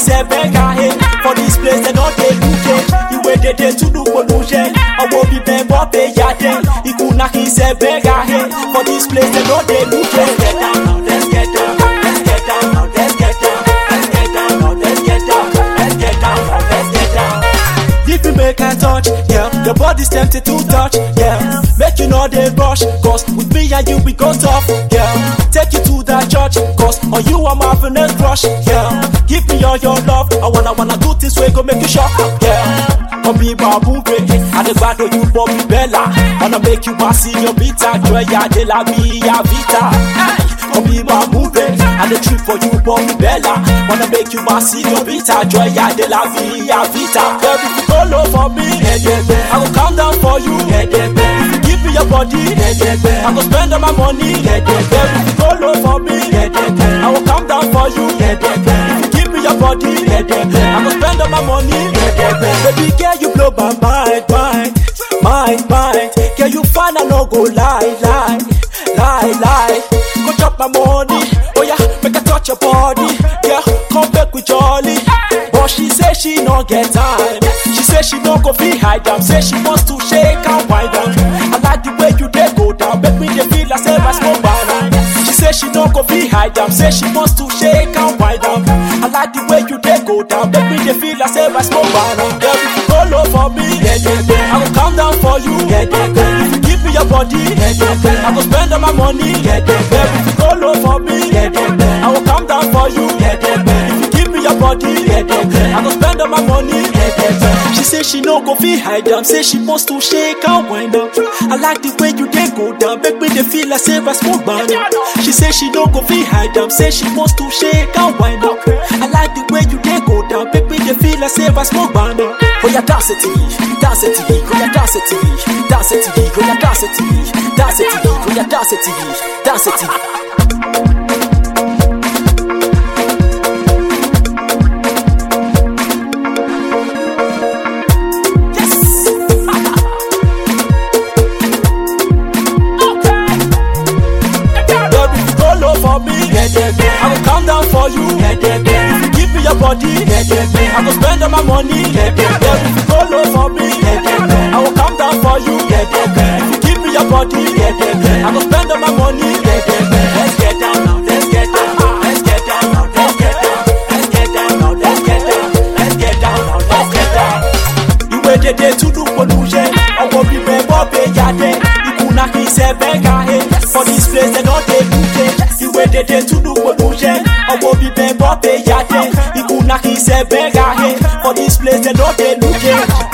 say beggar hey. For this place they don't dey look it. The way they dey to do pollution. I will be bang up a yard. Ikuna he say beggar hey. For this place they don't dey look it. Let's get down now, let's get down. Let's get down now, let's get down. Let's get down now, let's get down. Let's get down now, let's get down. If you make a touch, yeah, your body's tempted to touch, yeah. Make you know they rush, cause with me and you we go tough, yeah. Take you to that church, cause on you I'm having a crush, yeah. Give me all your love, I wanna wanna do this way, go make you shock, yeah. Come be babu baby, and the bad you for me bella. Wanna make you my senior beta, joy ya de la mia vita. Hey, come be babu baby, and the trip for you for me bella. Wanna make you my senior beta, joy ya de la mia vita. Baby, if you go low for me, I will come down for you. If you give me your body, I will spend all my money. Baby, if you go low for me, I will come down for you. If you give me your body, I will spend all my money. Baby girl, you blow my mind, mind, mind, mind. Girl, you fine, I no go lie, lie, lie, lie. Go chop my money, oh yeah, make I touch your body. Yeah, come back with jolly. But she say she no get time. She say she no go feel hide down. Say she wants to shake and wind down. I like the way you dey go down. Make me dey feel like say I smoke banana. She say she no go feel hide down. Say she wants to shake and wind down. I like the way you dey go down. Make me dey feel like say I smoke banana. Girl, if you go low for me, I will come down for you. If you give me your body, I will spend all my money. Girl, if you go low for me, I will come down for you. If you give me your body, I will spend all my money. She say she no go feel hide down. Say she wants to shake and wind up. I like the way you dey go down. Make me dey feel like say I smoke banana. She say she no go feel hide down. Say she wants to shake and wind up. I like the way you dey go down. Make me dey feel like say I smoke banana. Oh yeah, dance it to me, dance it to me, oh yeah, dance it to me, dance it to me, oh yeah, dance it to me, dance it to me, oh yeah, dance it to me, dance it to me. Baby, if you go low for me, I will come down for you. If you give me your body, I will spend all my money. Baby, if you go low for me, I will come down for you. If you give me your body, I will spend all my money. Let's get down now, let's get down. Let's get down now, let's get down. Let's get down now, let's get down. Let's get down now, let's get down. Ìwé dédé túdú pollution, ọwọ́ bíbẹ̀ bọ́ bẹ jáde. Ìkùnà kì í ṣe bẹ́gà he. For this place dem no dey look it. Ìwé dédé túdú pollution, ọwọ́ bíbẹ̀ bọ́ bẹ jáde. Ìkùnà kì í ṣe bẹ́gà he. For this place dem no dey look it.